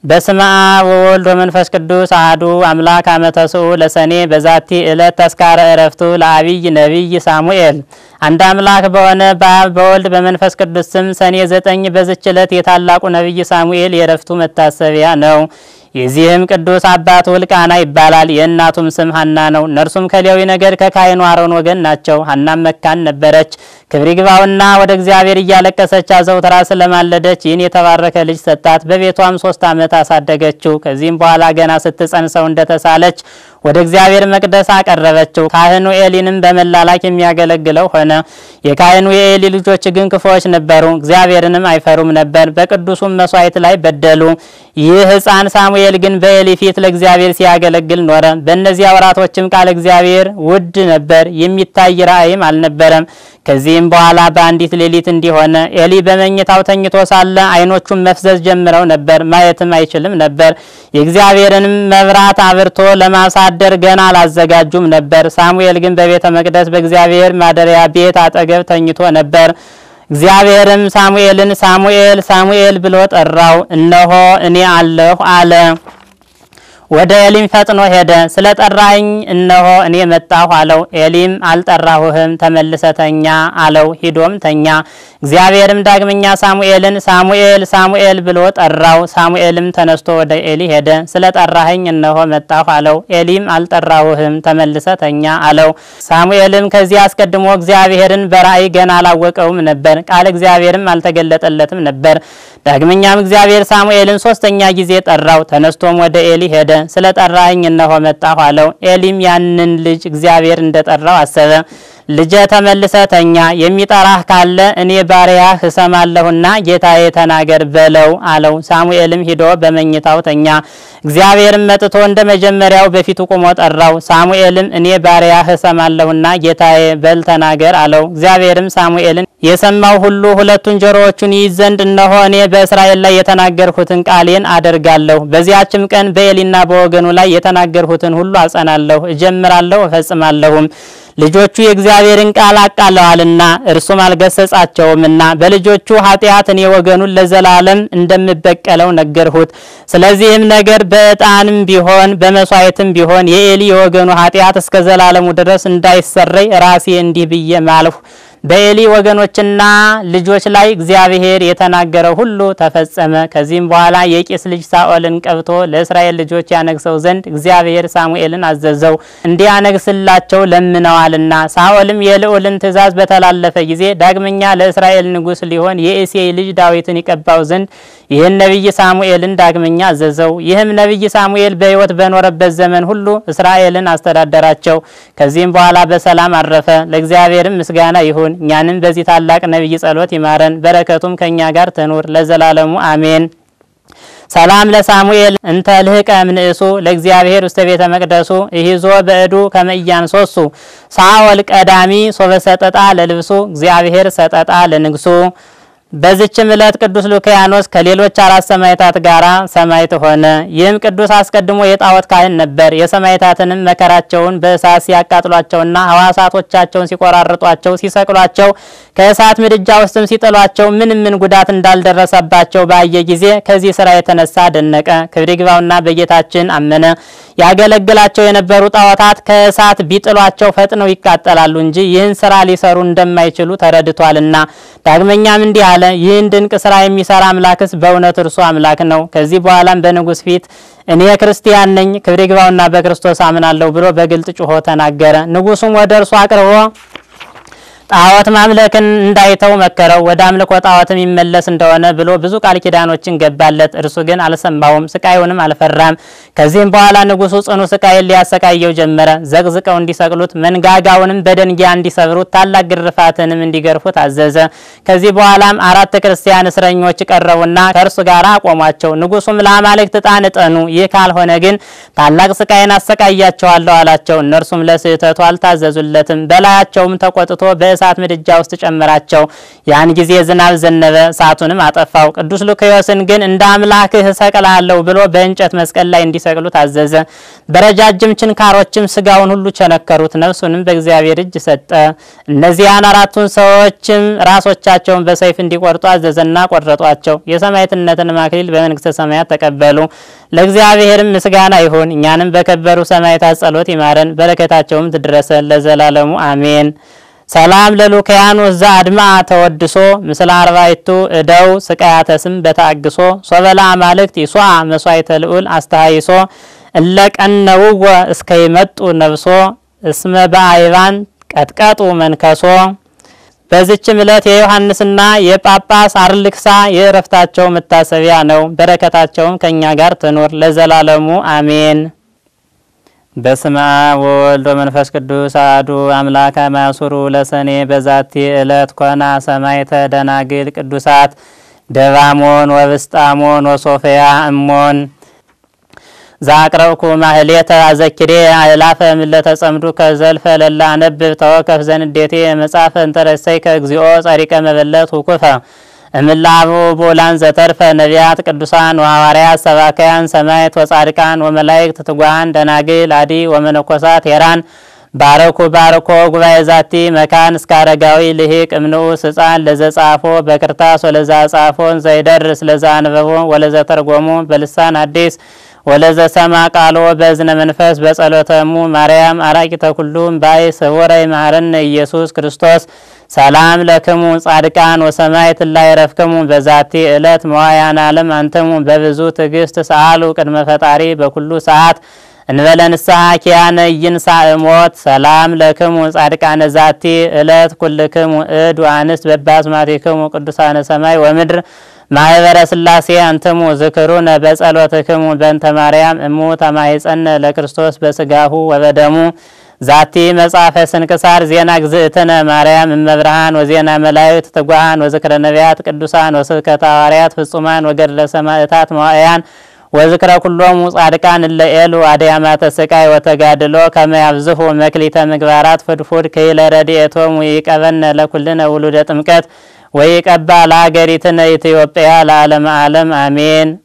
በስመ አብ ወወልድ ወመንፈስ ቅዱስ አሐዱ አምላክ አመ ተስዑ ለሰኔ በዛቲ ዕለት ተስካረ ዕረፍቱ ለአቢይ ነቢይ ሳሙኤል። አንድ አምላክ በሆነ በአብ በወልድ በመንፈስ ቅዱስ ስም ሰኔ ዘጠኝ በዝች ዕለት የታላቁ ነቢይ ሳሙኤል የዕረፍቱ መታሰቢያ ነው። የዚህም ቅዱስ አባቱ ሕልቃና ይባላል። የእናቱም ስም ሀና ነው። እነርሱም ከሌዊ ነገድ ከካህኑ አሮን ወገን ናቸው። ሀናም መካን ነበረች። ክብር ይግባውና ወደ እግዚአብሔር እያለቀሰች አዘውትራ ስለማለደች ይህን የተባረከ ልጅ ሰጣት። በቤቷም ሶስት ዓመት አሳደገችው። ከዚህም በኋላ ገና ስትጸንሰው እንደተሳለች ወደ እግዚአብሔር መቅደስ አቀረበችው። ካህኑ ኤሊንም በመላላክ የሚያገለግለው ሆነ። የካህኑ የኤሊ ልጆች ግን ክፉዎች ነበሩ፣ እግዚአብሔርንም አይፈሩም ነበር። በቅዱሱም መስዋዕት ላይ በደሉ። ይህ ሕፃን ሳሙኤል ግን በኤሊ ፊት ለእግዚአብሔር ሲያገለግል ኖረ። በእነዚያ ወራቶችም ቃል እግዚአብሔር ውድ ነበር፣ የሚታይ ራእይም አልነበረም። ከዚህም በኋላ በአንዲት ሌሊት እንዲሆነ ኤሊ በመኝታው ተኝቶ ሳለ ዓይኖቹን መፍዘዝ ጀምረው ነበር፣ ማየትም አይችልም ነበር። የእግዚአብሔርንም መብራት አብርቶ ለማሳደር ገና አላዘጋጁም ነበር። ሳሙኤል ግን በቤተ መቅደስ በእግዚአብሔር ማደሪያ ቤት አጠገብ ተኝቶ ነበር። እግዚአብሔርም ሳሙኤልን ሳሙኤል ሳሙኤል ብሎ ጠራው። እነሆ እኔ አለሁ አለ። ወደ ኤሊም ፈጥኖ ሄደ። ስለ ጠራኝ እነሆ እኔ መጣሁ አለው። ኤሊም አልጠራሁህም፣ ተመልሰ ተኛ አለው። ሂዶም ተኛ። እግዚአብሔርም ዳግመኛ ሳሙኤልን ሳሙኤል ሳሙኤል ብሎ ጠራው። ሳሙኤልም ተነስቶ ወደ ኤሊ ሄደ። ስለ ጠራኸኝ እነሆ መጣሁ አለው። ኤሊም አልጠራሁህም፣ ተመልሰ ተኛ አለው። ሳሙኤልም ከዚህ አስቀድሞ እግዚአብሔርን በራእይ ገና አላወቀውም ነበር፣ ቃል እግዚአብሔርም አልተገለጠለትም ነበር። ዳግመኛም እግዚአብሔር ሳሙኤልን ሶስተኛ ጊዜ ጠራው። ተነስቶም ወደ ኤሊ ሄደ። ስለ ጠራኸኝ እነሆ መጣሁ አለው። ኤሊም ያንን ልጅ እግዚአብሔር እንደጠራው አሰበ። ልጄ ተመልሰ ተኛ፣ የሚጠራህ ካለ እኔ ባሪያህ እሰማለሁና ጌታዬ ተናገር በለው አለው። ሳሙኤልም ሂዶ በመኝታው ተኛ። እግዚአብሔርም መጥቶ እንደ መጀመሪያው በፊቱ ቆሞ ጠራው። ሳሙኤልም እኔ ባሪያህ እሰማለሁና ጌታዬ በል ተናገር አለው። እግዚአብሔርም ሳሙኤልን የሰማው ሁሉ ሁለቱን ጆሮዎቹን ይይዝ ዘንድ እነሆ እኔ በእስራኤል ላይ የተናገርሁትን ቃሌን አደርጋለሁ። በዚያችም ቀን በኤሊና በወገኑ ላይ የተናገርሁትን ሁሉ አጸናለሁ፣ እጀምራለሁ፣ እፈጽማለሁም። ልጆቹ የእግዚአብሔርን ቃል አቃለዋልና እርሱም አልገሰጻቸውምና በልጆቹ ኃጢአት እኔ ወገኑን ለዘላለም እንደምበቀለው ነገርሁት። ስለዚህም ነገር በዕጣንም ቢሆን በመስዋዕትም ቢሆን የኤሊ የወገኑ ኃጢአት እስከ ዘላለሙ ድረስ እንዳይሰረይ ራሴ እንዲህ ብዬ ማልሁ። በኤሊ ወገኖችና ልጆች ላይ እግዚአብሔር የተናገረው ሁሉ ተፈጸመ። ከዚህም በኋላ የቂስ ልጅ ሳኦልን ቀብቶ ለእስራኤል ልጆች ያነግሰው ዘንድ እግዚአብሔር ሳሙኤልን አዘዘው፣ እንዲያነግስላቸው ለምነዋልና። ሳኦልም የልዑልን ትእዛዝ በተላለፈ ጊዜ ዳግመኛ ለእስራኤል ንጉሥ ሊሆን የእሴይ ልጅ ዳዊትን ይቀባው ዘንድ ይህን ነቢይ ሳሙኤልን ዳግመኛ አዘዘው። ይህም ነቢይ ሳሙኤል በሕይወት በኖረበት ዘመን ሁሉ እስራኤልን አስተዳደራቸው። ከዚህም በኋላ በሰላም አረፈ። ለእግዚአብሔርም ምስጋና ይሁን እኛንም በዚህ ታላቅ ነቢይ ጸሎት ይማረን፣ በረከቱም ከእኛ ጋር ትኑር ለዘላለሙ አሜን። ሰላም ለሳሙኤል እንተ ልህቀ ምንእሱ ለእግዚአብሔር ውስተ ቤተ መቅደሱ ይዞ በእዱ ከመእያን ሶሱ ሳኦል ቀዳሚ ሶበ ሰጠጣ ለልብሱ እግዚአብሔር ሰጠጣ ለንግሱ። በዚችም ዕለት ቅዱስ ሉኪያኖስ ከሌሎች አራት ሰማዕታት ጋራ ሰማዕት ሆነ። ይህም ቅዱስ አስቀድሞ የጣዖት ካህን ነበር። የሰማዕታትንም መከራቸውን በእሳት ሲያቃጥሏቸውና ሕዋሳቶቻቸውን ሲቆራርጧቸው፣ ሲሰቅሏቸው፣ ከእሳት ምድጃ ውስጥም ሲጥሏቸው ምንም ምን ጉዳት እንዳልደረሰባቸው ባየ ጊዜ ከዚህ ስራ የተነሳ ደነቀ። ክብር ይግባውና በጌታችን አመነ። ያገለግላቸው የነበሩ ጣዖታት ከእሳት ቢጥሏቸው ፈጥነው ይቃጠላሉ እንጂ ይህን ስራ ሊሰሩ እንደማይችሉ ተረድቷልና። ዳግመኛም እንዲህ አለ፣ ይህን ድንቅ ስራ የሚሰራ አምላክስ በእውነት እርሱ አምላክ ነው። ከዚህ በኋላም በንጉሥ ፊት እኔ ክርስቲያን ነኝ፣ ክብር ይግባውና በክርስቶስ አምናለሁ ብሎ በግልጥ ጩሆ ተናገረ። ንጉሱም ወደ እርሱ አቅርቦ ጣዖት ማምለክን እንዳይተው መከረው። ወደ አምልኮ ጣዖትም ይመለስ እንደሆነ ብሎ ብዙ ቃል ኪዳኖችን ገባለት። እርሱ ግን አልሰማውም፣ ስቃዩንም አልፈራም። ከዚህም በኋላ ንጉሱ ጽኑ ስቃይን ሊያሰቃየው ጀመረ። ዘቅዝቀው እንዲሰቅሉት፣ መንጋጋውንም በደንጊያ እንዲሰብሩት፣ ታላቅ ግርፋትንም እንዲገርፉት አዘዘ። ከዚህ በኋላም አራት ክርስቲያን እስረኞች ቀረቡና ከእርሱ ጋር አቆሟቸው። ንጉሱም ለአማልክት ዕጣን እጠኑ፣ ይህ ካልሆነ ግን ታላቅ ስቃይን አሰቃያቸዋለሁ አላቸው። እነርሱም ለስህተቱ አልታዘዙለትም። በላያቸውም ተቆጥቶ በ በእሳት ምድጃ ውስጥ ጨመራቸው። ያን ጊዜ ዝናብ ዘነበ፣ እሳቱንም አጠፋው። ቅዱስ ሉክዮስን ግን እንደ አምላክህ እሰቅልሃለሁ ብሎ በእንጨት መስቀል ላይ እንዲሰቅሉ ታዘዘ። በረጃጅም ችንካሮችም ስጋውን ሁሉ ቸነከሩት፣ ነፍሱንም በእግዚአብሔር እጅ ሰጠ። እነዚያን አራቱን ሰዎችም ራሶቻቸውን በሰይፍ እንዲቆርጡ አዘዘና ቆረጧቸው። የሰማዕትነትን አክሊል በመንግስተ ሰማያት ተቀበሉ። ለእግዚአብሔርም ምስጋና ይሁን። እኛንም በከበሩ ሰማዕታት ጸሎት ይማረን፣ በረከታቸውም ትድረሰን ለዘላለሙ አሜን። ሰላም ለሉካያኖስ ዘአድማ ተወድሶ ምስለ አርባይቱ እደው ስቃያተ ስም በታግሶ ሶበላ አማልክት ይሷ መስዋዕተ ልዑል አስተሃይሶ እለቀነውወ እስከ ይመጡ ነብሶ እስመ በአይባን ቀጥቀጡ መንከሶ። በዚችም ዕለት የዮሐንስና የጳጳስ አርልክሳ የእረፍታቸው መታሰቢያ ነው። በረከታቸውም ከእኛ ጋር ትኑር ለዘላለሙ አሜን። በስመ አብ ወወልድ ወመንፈስ ቅዱስ አሐዱ አምላክ አማሱሩ ለሰኔ በዛቲ ዕለት ኮና ሰማዕተ ደናግል ቅዱሳት ደባሞን ወብስጣሞን ወሶፍያ እሞን ዛቅረብኩ ማህሌተ አዘኪሬ አእላፈ ምለተ ጸምዱ ከዘልፈ ለላ አነብብ ተወከፍ ዘንዴቴ መጻፈ እንተረሰይ ከእግዚኦ ጸሪቀ መበለት ውኩፈ እምላቡ ቦላን ዘተርፈ ነቢያት ቅዱሳን ወሐዋርያት ሰባካያን ሰማዕት ወጻድቃን ወመላእክት ትጉሃን ደናግል አዲ ወመነኮሳት ሄራን ባረኩ ባርኮ ጉባኤ ዛቲ መካን እስከ አረጋዊ ልሂቅ እምንዑስ ሕፃን ለዘጻፎ በክርታስ ወለዛ ጻፎን ዘይደርስ ለዛ አንበቦ ወለዘ ተርጎሙ በልሳን አዲስ ወለዘ ሰማ ቃሎ በእዝነ መንፈስ በጸሎተሙ ማርያም አራቂተ ኩሉም ባይ ስውረ ይማረነ ኢየሱስ ክርስቶስ ሰላም ለክሙ ጻድቃን ወሰማዕት ላይ ረፍክሙ በዛቲ ዕለት መዋያን ዓለም አንትሙ በብዙ ትዕግስት ሰአሉ ቅድመ ፈጣሪ በኩሉ ሰዓት እንበለ ንስሐ ኪያነ ይንሣእ ሞት ሰላም ለክሙ ጻድቃነ ዛቲ ዕለት ኩልክሙ እድ ወአንስት በባስማቲክሙ ቅዱሳነ ሰማይ ወምድር ማህበረ ስላሴ አንትሙ ዝክሩነ በጸሎትክሙ በእንተ ማርያም እሙ ተማይጸነ ለክርስቶስ በስጋሁ ወበደሙ ዛቲ መጽሐፈ ስንክሳር ዜና ግዝእትነ ማርያም እመብርሃን ወዜና መላእክት ትጉሃን ወዝክረ ነቢያት ቅዱሳን ወስብከተ ሐዋርያት ፍጹማን ወገድለ ሰማዕታት መዋዕያን ወዝክረ ኩሎሙ ጻድቃን እለ ኤሉ አድያማተ ስቃይ ወተጋድሎ ከመ ያብዝሑ መክሊተ ምግባራት ፍድፉድ ከይለ ረድኤቶሙ ይቀበነ ለኩልነ ውሉደ ጥምቀት ወይቀባ ለሀገሪትነ ኢትዮጵያ ለዓለመ ዓለም አሜን።